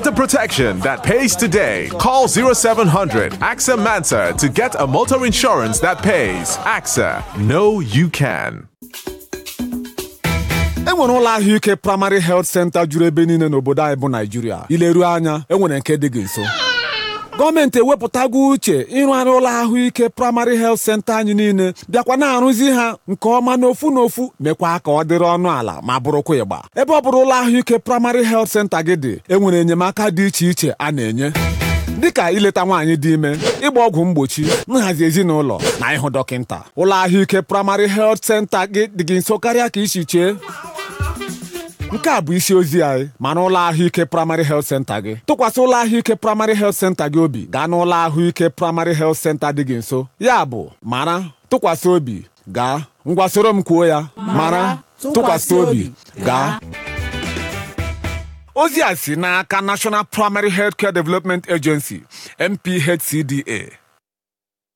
Get the protection that pays today. Call 0700 AXA Mansa to get a motor insurance that pays. AXA, know you can. e nwere ụlọ ahụike praịmarị helt senta juru ebe niile n'obodo anyị bụ naijiria ileruo anya e nwere nke dị gị nso gọọmenti ewepụtago uche ịrụgharị ụlọ ahụike praịmarị helt senta anyị niile bịakwa na-arụzi ha nke ọma n'ofu n'ofu mekwa ka ọ dịrị ọnụ ala ma bụrụkwa ịgba ebe ọ bụrụ ụlọ ahụike praịmarị helt senta gị dị e nwere enyemaka dị iche iche a na-enye dịka ileta nwaanyị dị ime ịgba ọgwụ mgbochi nhazi ezinụlọ na ịhụ dọkịnta ụlọ ahụike praịmarị helt senta gị dị gị nso karịa ka isi chee nke a bụ isi ozi anyị ma n'ụlọ ahụike praịmarị helt senta gị tụkwasị ụlọ ahụike praịmarị helt senta gị obi gaa n'ụlọ ahụike praịmarị helt senta dị gị nso ya bụ mara tụkwasị obi gaa ngwa soro m kwuo ya mara tụkwasị obi gaa ozi a si n'aka National Primary Healthcare Development Agency NPHCDA